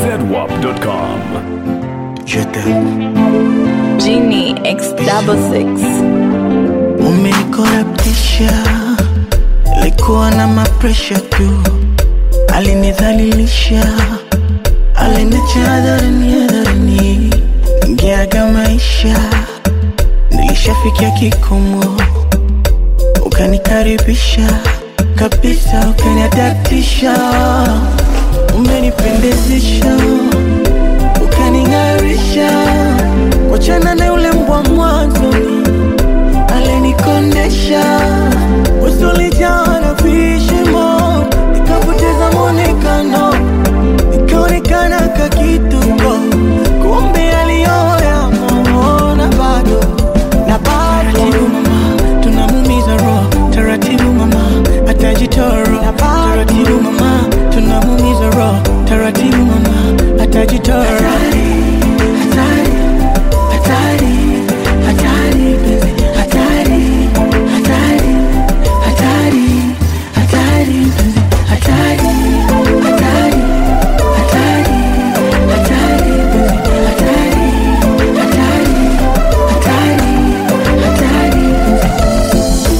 zedwap.com. Je t'aime. Genie X double six. Umenikorabtisha, likuwa na mapresha tu, alinidhalilisha, aliniacha hadharani hadharani, ngeaga maisha, nilishafikia kikomo, ukanikaribisha kabisa, ukaniadaptisha, umenipendezesha, ukaning'arisha, wachana na yule mbwa mwanzoni alinikondesha usulijaa na vishimo, nikapoteza mwonekano, nikaonekana kakituko, kumbe aliyoya na bado na bado taratibu mama, tunamumiza roho taratibu mama, atajitoro taratibu mama, tunamumiza roho taratibu mama, atajitoro hatari, hatari, hatari, penzi, hatari, hatari, hatari, hatari, penzi, hatari, hatari, hatari, hatari, penzi, hatari, hatari, hatari, hatari, penzi.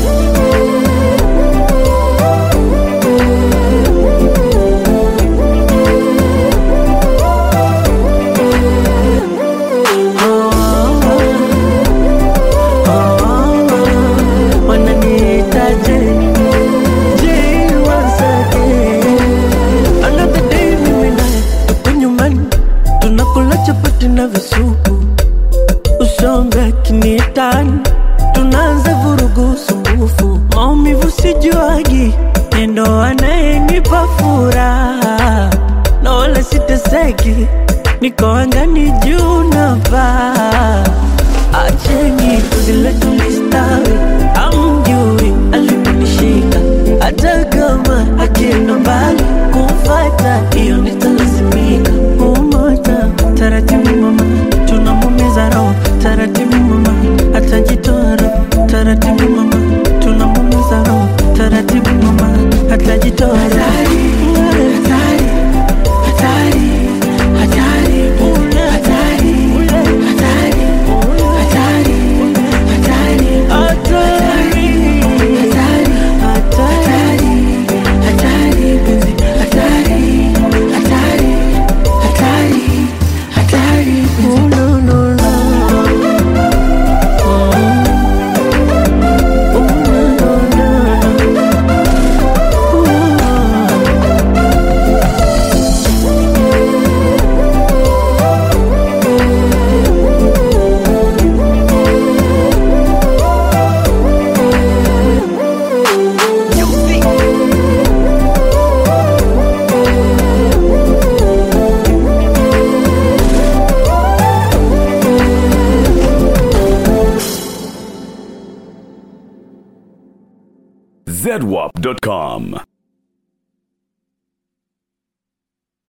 wananiitaje Je, wasake another day mimi naye tuko nyumbani tunakula chapati na visupu usombe akiniitani tunaanza vurugu sumbufu maumivu sijuagi nendo anayenipa furaha na wala siteseki niko angani juu navaa acheni zile tulistawi amjui aliponishika hata kama akienda mbali kumfata hiyo nitalazimika kumota taratibu mama tunamumiza roho taratibu mama atajitoa roho taratibu mama tunamumiza roho taratibu mama atajitoa roho hatari, hatari, hatari, hatari, hatari, hatari, hatari, hatari, hatari, penzi, hatari, hatari, hatari, hatari, penzi. Oh, no, no, no. Oh, no, no, no. Oh. zedwap.com.